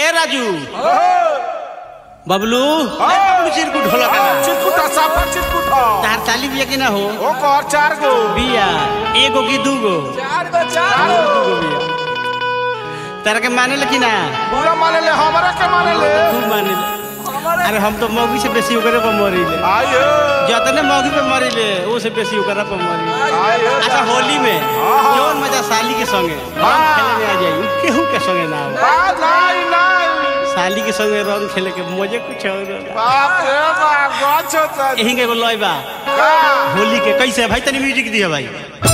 ए राजू बबलू बबलू चिरकुट होला का चिटकुटा साफा चिटकुटा तार ताली बिया कि ना हो ओ कर चार गो बिया एगो की दूगो चार गो चार दूगो बिया तारा के माने कि ना पूरा माने ले हमरा के माने ले खूब माने अरे हम तो मौगी से बेसी ओकरे पर मरीले आयो जतने मौगी पे मरीले वो से बेसी ओकरा पर मरीले आयो अच्छा होली में हाँ। जौन मजा साली के संगे हाँ। रंग खेले में आ जाई केहू के संगे ना हो बात नहीं नहीं साली के संगे रंग खेले के मजे कुछ और होला। बाप रे बाप गाछ होता यही के एगो लय बा का होली के कैसे भाई तनी म्यूजिक दिया भाई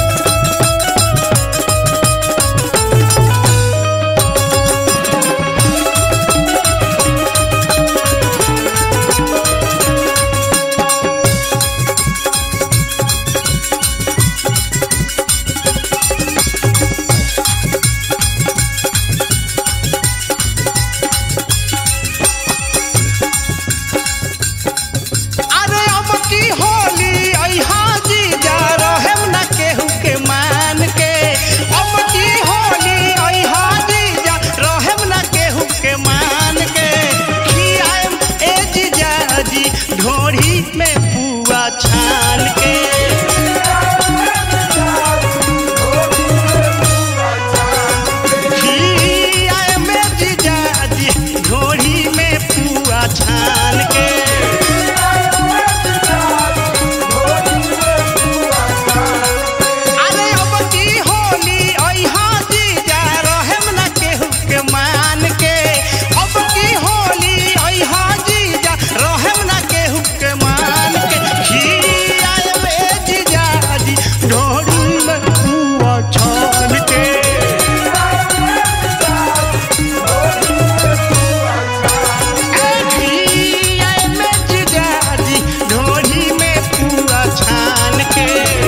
अरे अब की होली अइहा जीजा रहेम ना केहू के मान के अब की होली अइहा जीजा रहेम ना केहू के मान के खियाएम ए जीजा जी ढोरी में पुआ छान के खियाएम ए जीजा जी ढोरी में पुआ छान के अरे अब की होली अइहा जीजा रहेम ना केहू के मान के अब की होली अइहा जीजा रहेम ना केहू के मान के खीरी आयब ए जीजा जी ढोरी में पुआ छान के ए खीरी आयब ए जीजा जी ढोरी में पुआ छान के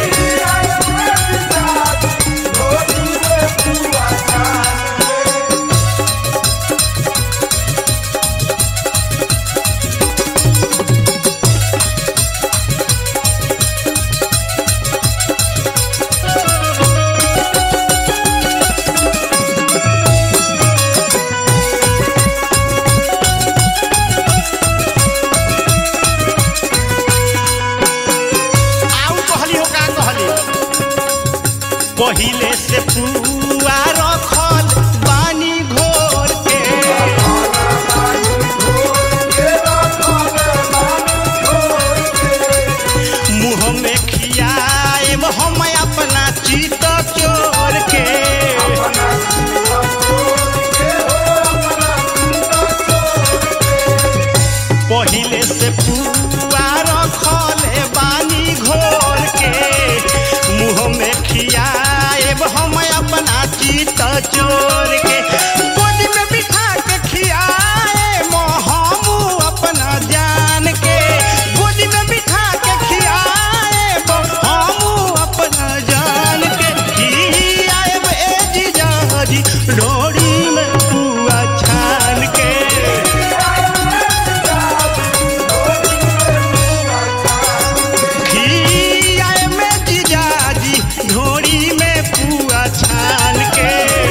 आउ कहली हो का कहली पहिले से पुआ रखल बानी घोर के मुँह में खियाएम हम अपना चित चोर के पहिले से पुआ रखल बानी घोर के मुँह में खियाएब हम अपना चित चोर के गोदी में बिठा के खियाएब हम अपना जान के गोदी में बिठा के खियाएब हम अपना जान के खियाएब ए जीजा जी डोरी में पुआ छान के खियाए में जीजाजी ढोरी में पुआ छान के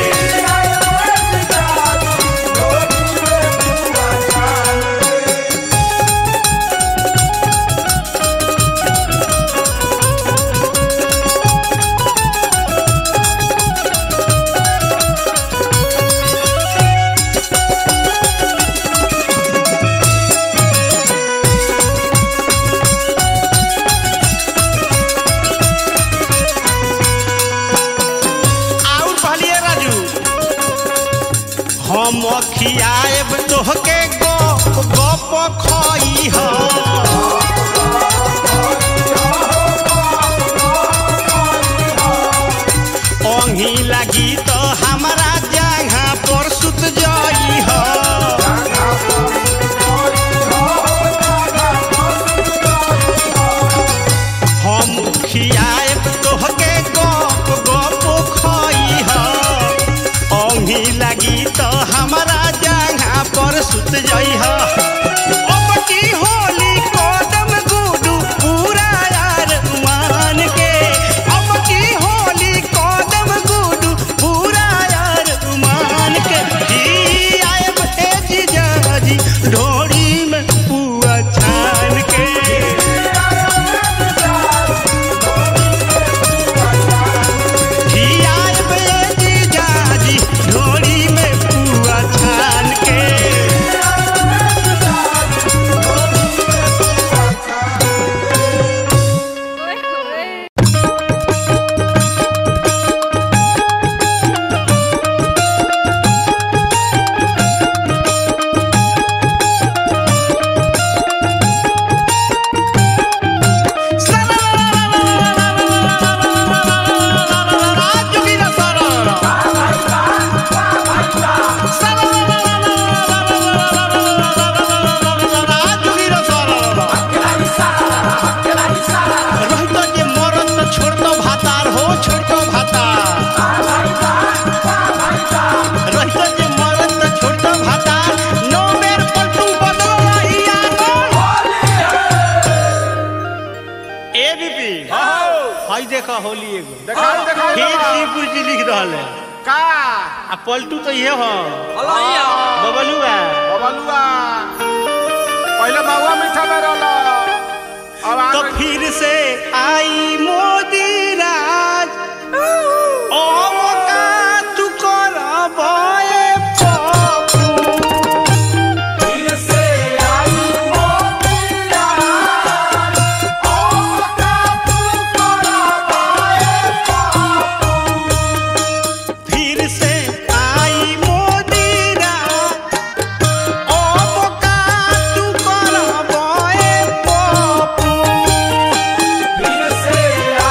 और कहलिए राजू हम खियाएब तोहके गो गप खई ह ओंघी लगी तो हमारा जगह पर सुत जाई ह हम खियाएब तोहके गप गप खई ह ओंघी लगी तो हमारा जगह पर सुत जाई ह अब की होली कदम गुडू पूरा यार मान के अब की होली कदम गुडू पूरा यार मान के जी आएब ए देखो होली एगो देखाई देखाई फिर बाबा। शिवपुर जी लिख रहल है का आ पलटू तो ये हो अलैया बबलुआ बबलुआ पहले महुआ मीठा में रहल अब आ तो गई- फिर से आई मोदी राज अब का तू करबे पप्पू फिर से आई मोदी राज अब का तू करबे पप्पू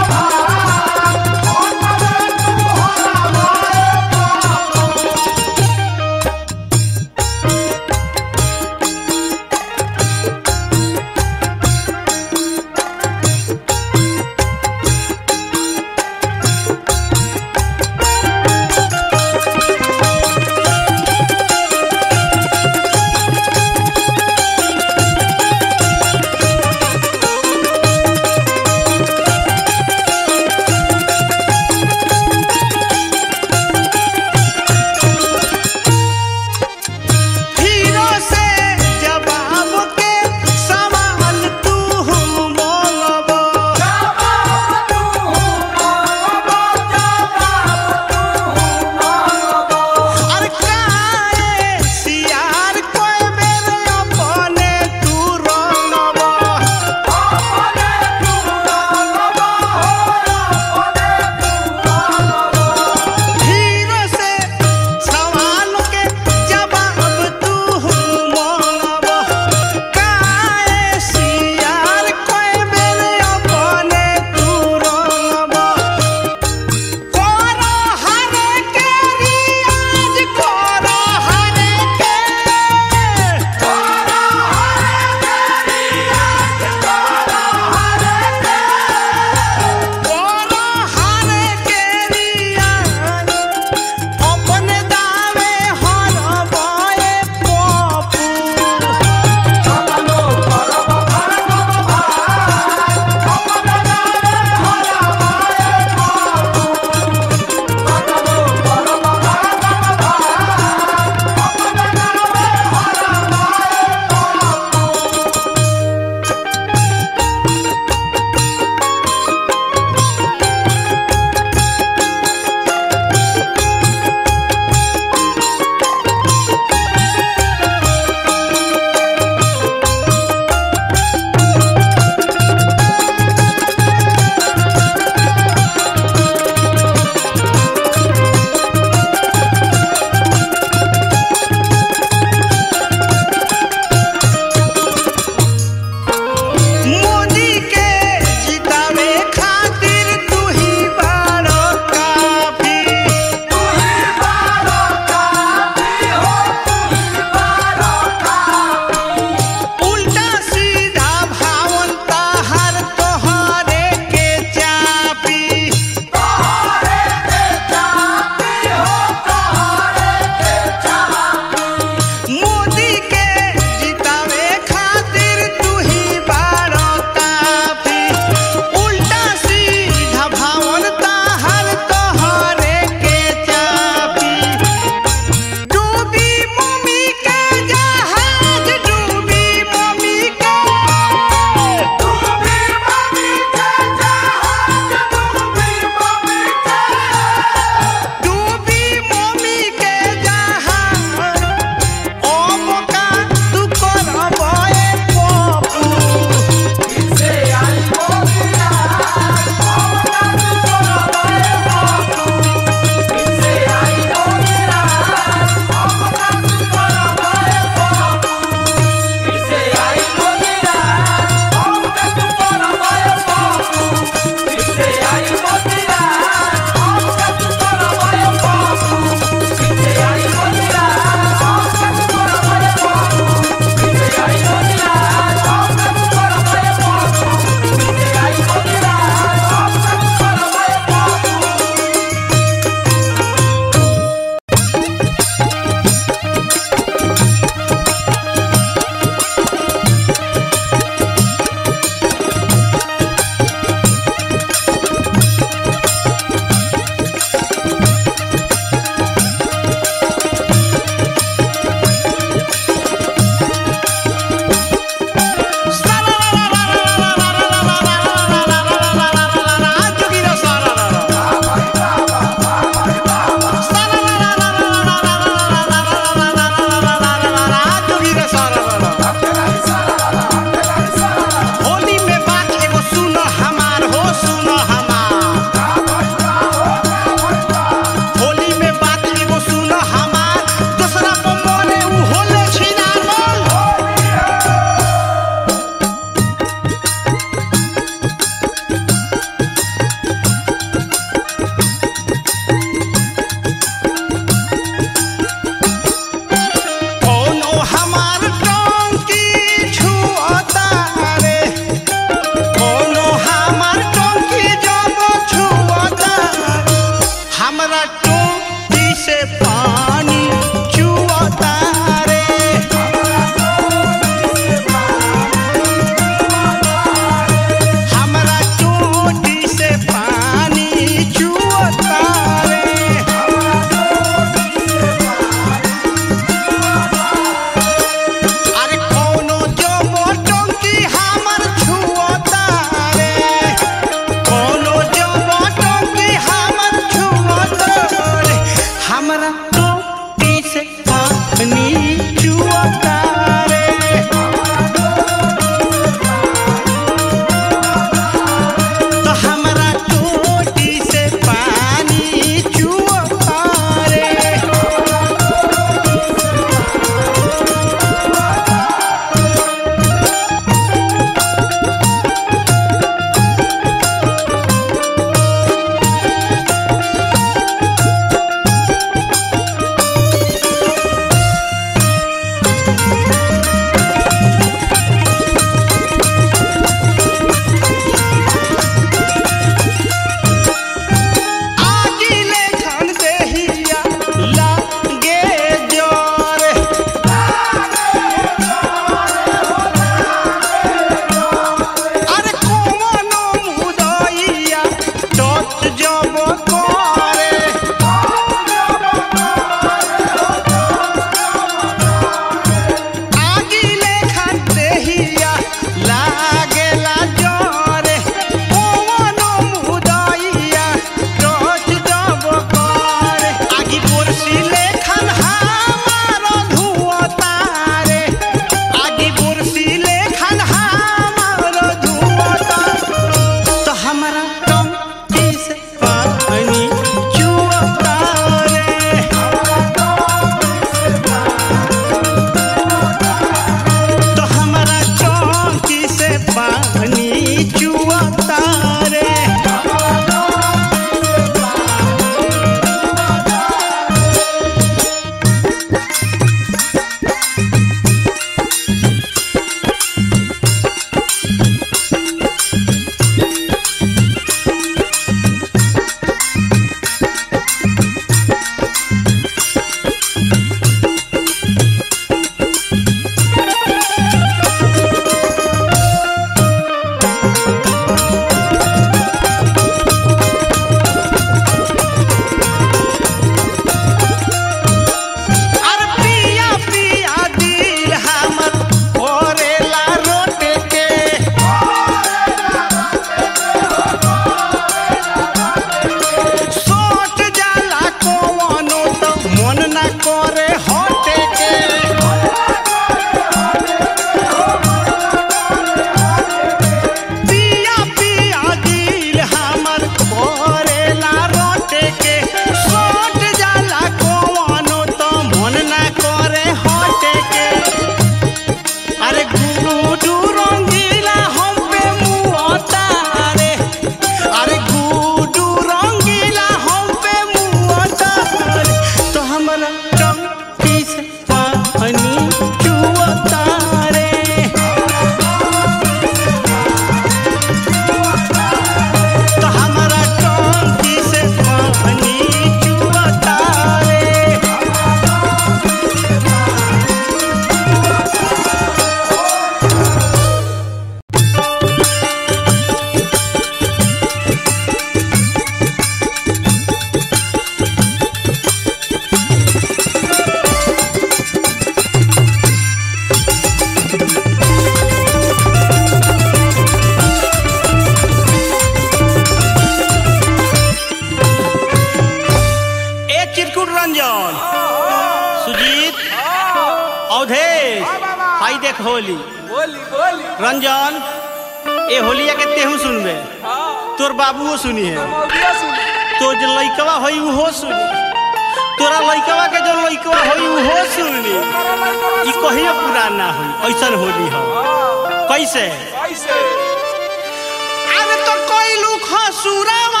होली बोली बोली रंजन ए होलिया के तेहू सुनबे हाँ तोर बाबुओ सुनी है मौगिया सुन तो जो लइकवा होई उहो सुनी तोरा लइकवा के जो लइकवा होई उहो सुनी ई कहियो पुरान ना होई ऐसन होली हो कैसे कैसे अरे तो कोइलू खसुरावा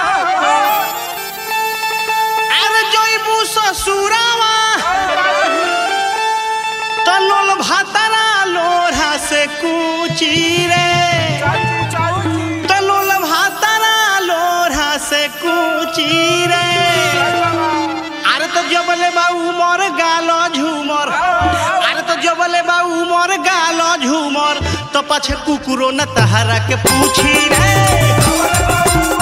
अरे जइबू ससुरावा तो लोल भातारा लोढ़ा से कुची रे तलोल भातारा लोढ़ा से कुची रे अरे तो जबले बा उमर गालो झूमर अरे तो जबले बा उमर गालो झूमर तो पछे कुकुरो न तहरा के पूछी रे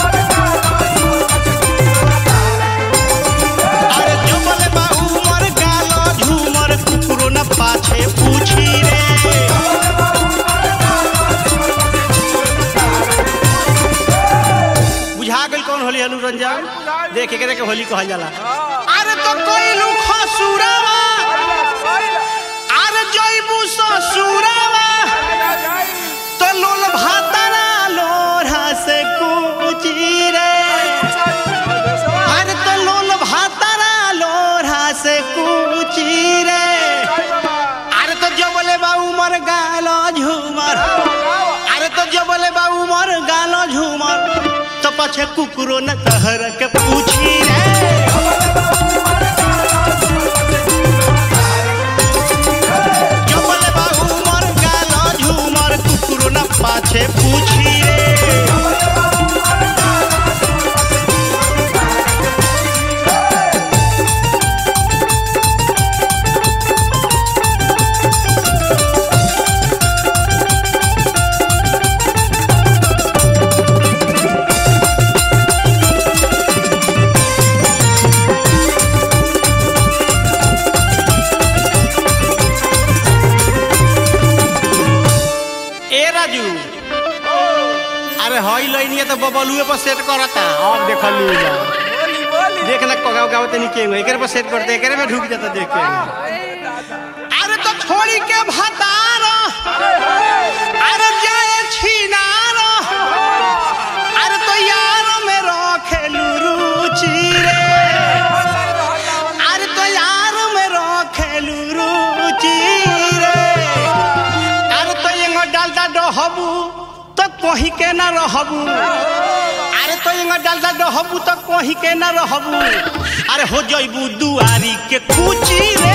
अरे जबले बा उमर गालो झूमर कुकुरो न पाछे पूछी रे बुझा गई कौन होली हलू रंजन देख एकरे के होली कहल जाला अरे तो कोई लुखा सुरावा अरे जइबू ससुरावा तो लोल भातारा लोढ़ा से कुची रे अरे तो लोल भातारा लोढ़ा से कुची रे अरे तो जबले बा उमर गालो झूमर अरे तो जबले बा उमर गालो झूमर तो पछे कुकुरो न तहर के पूछी रे जबले बा उमर गालो झूमर कुकुरो न पाछे पूछी रे ए राजू अरे हई लइनिया तो बबलुए पर सेट करता अब देखलू जा देख ना कगाव गाव तनी के एकरे पर सेट करते एकरे में ढुक जाता देख के अरे तो छोड़ी के भतार अरे जाए छिनार अरे तो यार में रखेलू रुचि रे अरे तो यार में रखेलू रुचि रे अरे तो एंगो डालता डहबू तो कहीं के ना रहबू अरे तो एंगो डालता डहबू तो कहीं के ना रहबू अरे हो जइबू दुआरी के कुची रे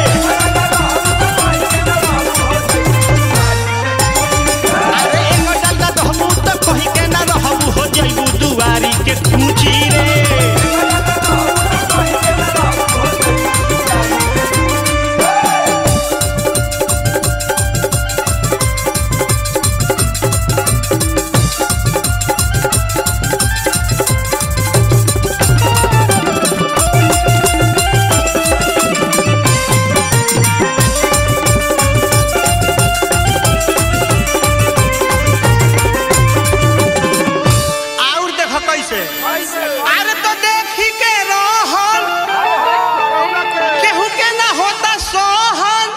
अरे एंगो डालता डहबू तो कहीं के ना रहबू हो जइबू दुआरी के कुची रे और देखो कैसे अरे तो देखी के रहन केहू के ना होता सोहन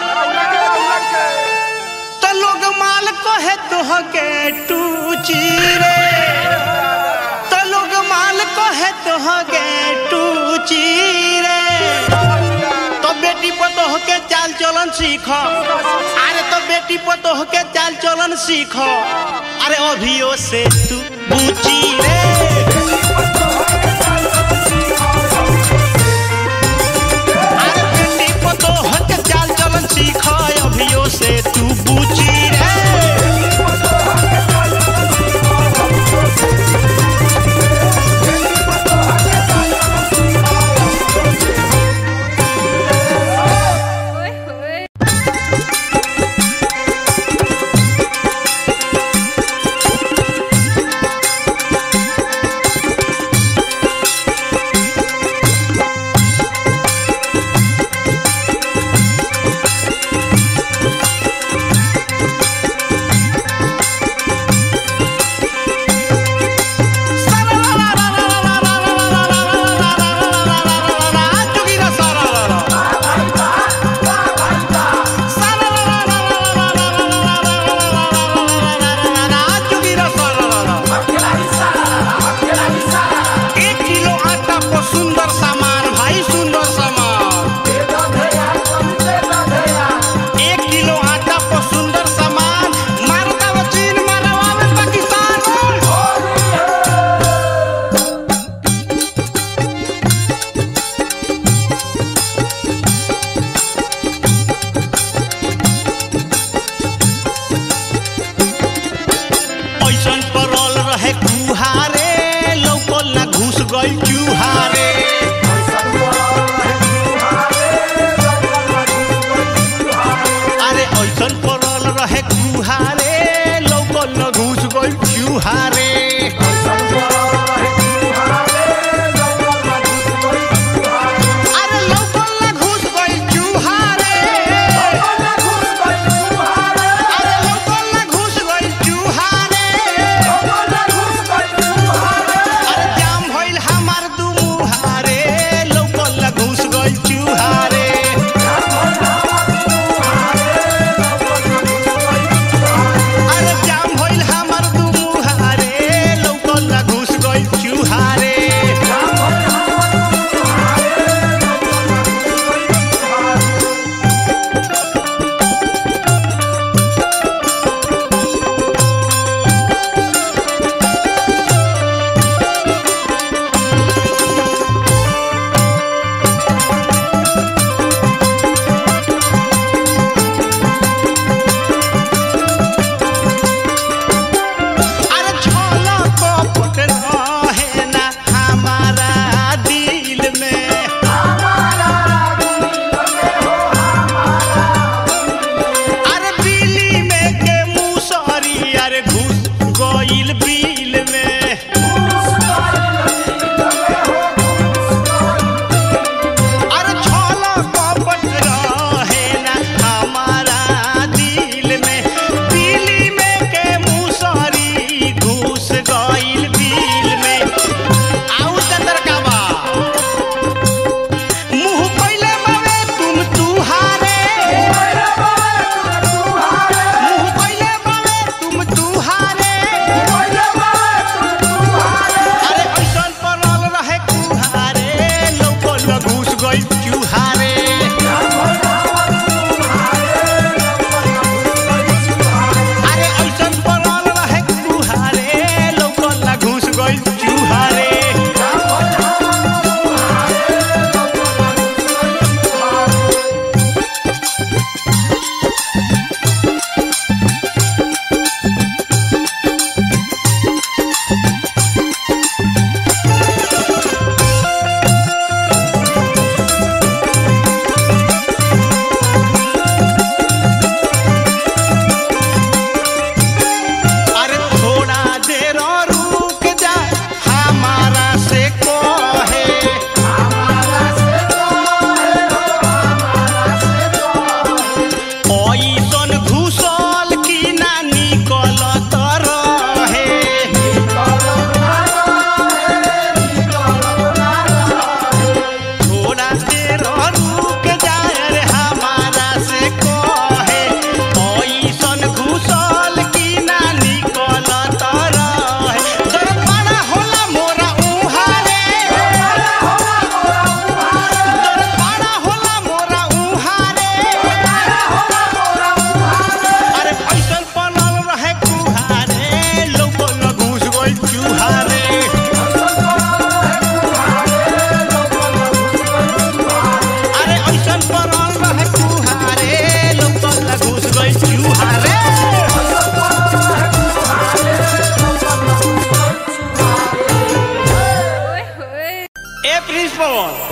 तो लोग माल कहे तुह के टूची रे तो लोग माल कहे तुह के टूची रे तो बेटी पतोह के चाल चलन सीख अरे तो बेटी पतोह के चाल चलन सीख अरे अभियो से तू बूची रे अरे बेटी पतोह के चाल चलन सीख अभियो से तू बूची रे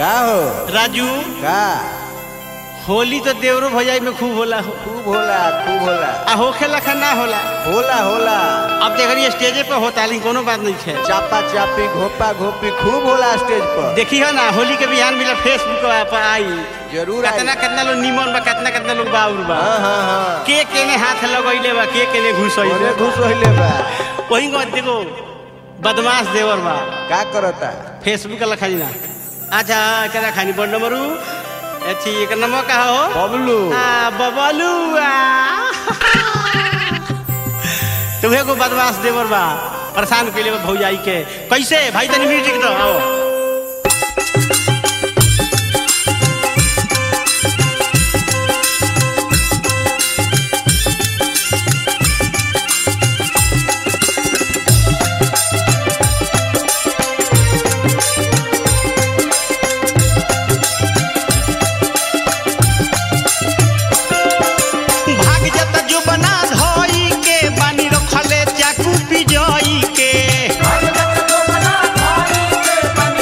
का हो राजू का होली तो देवरो भजाई में खूब होला हो खूब होला खूब होला आ होखे लखा ना होला होला होला अब देखिए स्टेजे पे होता लेकिन कोनो बात नहीं है चापा चापी घोपा घोपी खूब होला स्टेज पर देखी है ना होली के बिहान मिला फेसबुक पर आई जरूर आई। कितना कितना लोग निमन बा कितना कितना लोग बाउर बा हाँ हाँ हाँ के केने हाथ लगैले बा के केने घुसैले ओने घुस होइले बा वही को देखो बदमाश देवर बा का करता फेसबुक ला खानी ना अच्छा केना खानी बड़ नंबरू अथी एक नंबर का हो बबलू आ बबलू आ तुम्हें को बदमाश देवर बा परेशान कैले बा भौजाई के कैसे भाई तनी म्यूजिक दो आओ भाग जत जो बना धोई के बानी रखले चाकू पिजोई के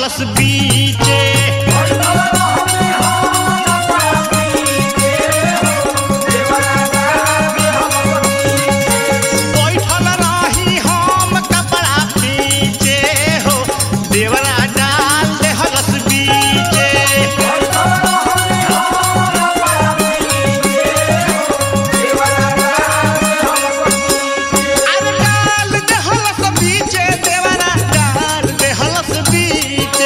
देहलस बीचे बैठल रही हम कपड़ा पीछे हो देवरा डाल देहलस बीचे अरे डाल देहलस बीचे देवरा डाल देहलस बीचे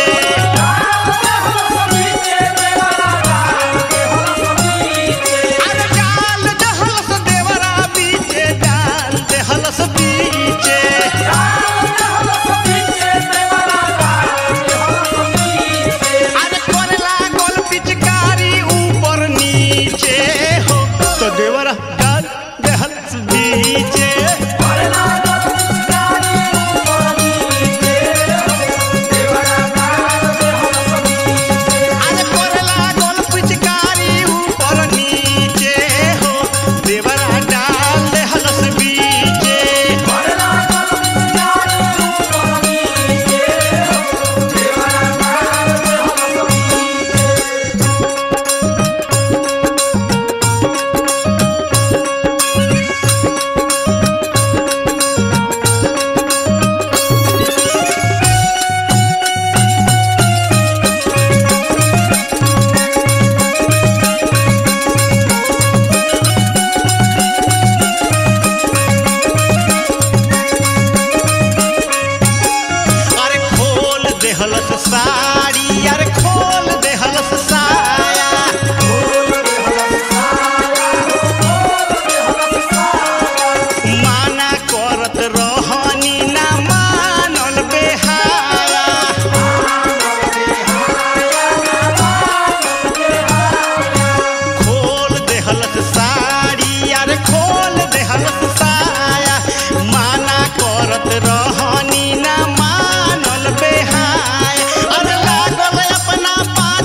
अरे डाल देहलस देवरा बीचे डाल देहलस बीचे अरे करे लागल पिचकारी ऊपर नीचे हो तो देवरा डाल देहलस बीचे अरे करे लागल पिचकारी ऊपर नीचे हो देवरा डाल देहलस बीचे अरे खोल देहलस साड़ी अरे खोल देहलस साया माना करत रहनी ना मानल बेहाया खोल देहलस साड़ी अरे खोल देहलस साया माना करत रहनी ना मानल बेहाय अरे लागल अपना पा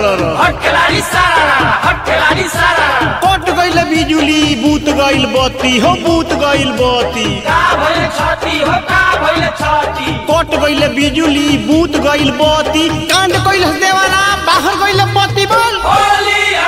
हट खिलाड़ी सारा हट खिलाड़ी सारा कट गइल बिजुली बूत गइल बत्ती हो बूत गइल बत्ती का भइल छाती हो का भइल छाती कट गइल बिजुली बूत गइल बत्ती कांड गइल देवाला बाहर गइल बत्ती बोल होली है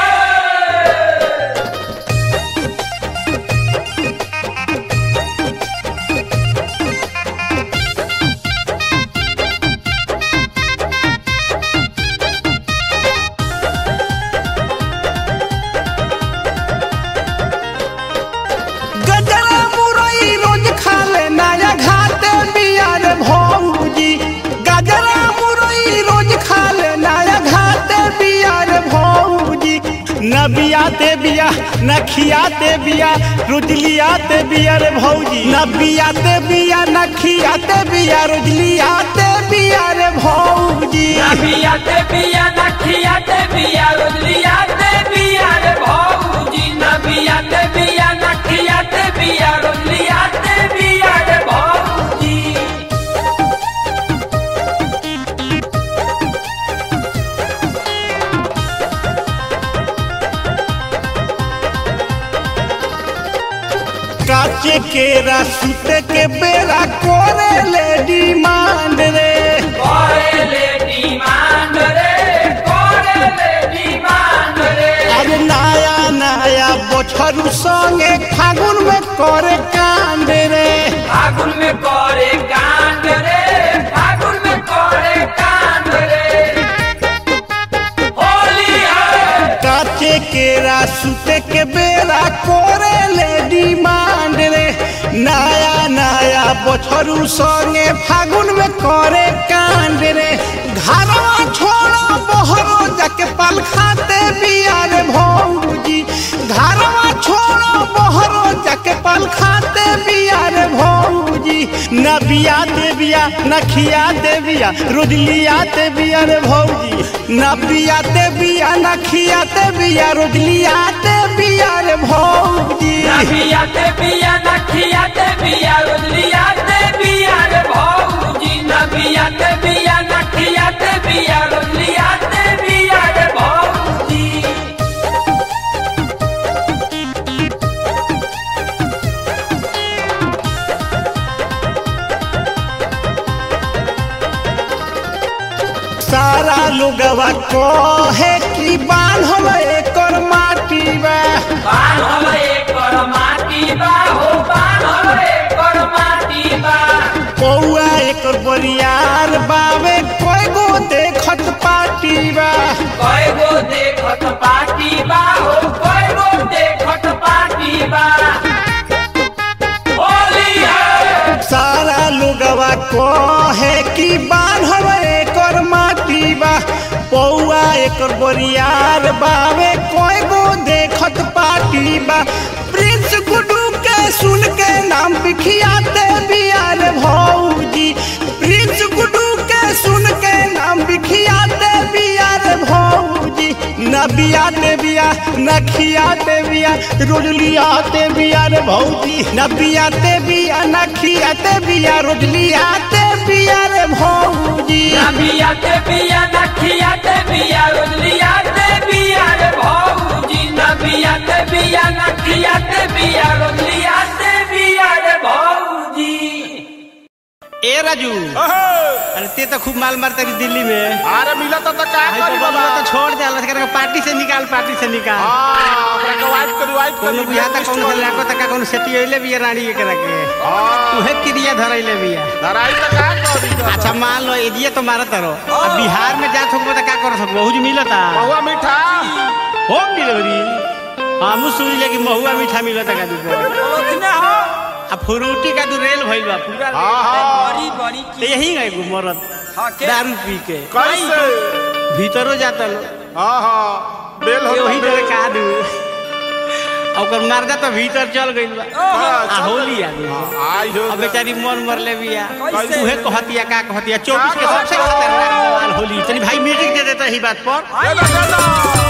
गजरा मुरई रोज खा ले नया घाटे बियार भौजी गजरा मुरई रोज खा ले नया घाटे बियार भौजी न बियाते बिया न खियाते बिया रुजलियाते बिया रे भौजी न बियाते बिया न खियाते बिया रुजलियाते बिया रे भौजी नबियाते बिया नखियाते बिया रुदलियाते बिया रे भौजी नबियाते बिया नखियाते बिया रुदलियाते बिया रे भौजी काचे केरा सुते के बेरा कोरे ले डिमांड रे करे ले डिमांड रे करे ले डिमांड रे अरे नया नया बछरू संगे फागुन में करे कांड रे फागुन में करे कांड रे फागुन में करे कांड रे होली है काचे केरा सुते के बेरा कोरे ले डिमांड रे नया नया बछरू संगे फागुन में करे कांड रे घरवा छोड़ो बहरो जाके पल खाते बिया रे भौजी घरवा छोड़ो बहरो जाके पल खाते बिया रे भौजी न बिया दे बिया न खिया दे बिया रुजलिया दे बिया रे भौजी न बिया दे बिया न खिया दे बिया रुजलिया दे बिया रे भौजी नबियाते बिया नखियाते बिया रुदलियाते बिया रे भौजी नबियाते बिया नखियाते बिया रुदलियाते बिया रे भौजी सारा लोगवा कहे कि बांधल एकर माटी बा बान्हल एकर माटी बा हो बान्हल एकर माटी बा पौआ एकर बरियार बावे कोई गो देखत पाटी बा कयगो देखत पाटी बा हो कयगो देखत पाटी बा होली है सारा लोगवा कहे कि बांधल एकर माटी बा पौआ एकर बरियार बावे कोई गो देखत पाटी बा प्रिंस गुडू के सुन के नाम बिखियाते बियार भौजी प्रिंस गुडू के सुन के नाम बिखियाते बियार भौजी न बियाते बिया न खियाते बिया रोजलियाते बिया रे भौजी न बियाते बिया न खियाते बिया रोजलियाते बिया रे भौजी नबियाते बिया नखियाते बिया रुदलियाते बिया रे भौजी नबियाते बिया नखियाते बिया रुदलियाते बिया रे भौजी ए राजू अरे ते तो खूब माल मारता रही दिल्ली में अरे मिला तो का भाई करी तो बाबा बोलो तो छोड़ दे अलग करके पार्टी से निकाल पार्टी से निकाल हां ओकरा के वाइट करी वाइट कोनो करी बिया तक कोनो लाको तक कोनो सेटी होइले बिया रानी के रखे हां उहे क्रिया धरैले बिया धराई तो का करी अच्छा मान लो एरिया तो मारत रहो अब बिहार में जा सकबो त का कर सकबो हुज मिलता बहुआ मीठा होम डिलीवरी हमू सुन ले कि महुआ मीठा मिलता का दुकान आ फ्रूटी का दू रेल भइल बा पूरा हां हां ते यही गए गो मरद दारू पी के कैसे भीतरो जाता लो हां हां बेल हो वही डरे का दू आ ओकर मर्दा तो भीतर चल गइल बा आ होली आ गइल आई हो अब बेचारी मन मरले बिया कैसे? उहे कहतिया का कहतिया चौबीस के सबसे खतरनाक माल होली तनी भाई म्यूजिक दे देता ही बात पर चलो चलो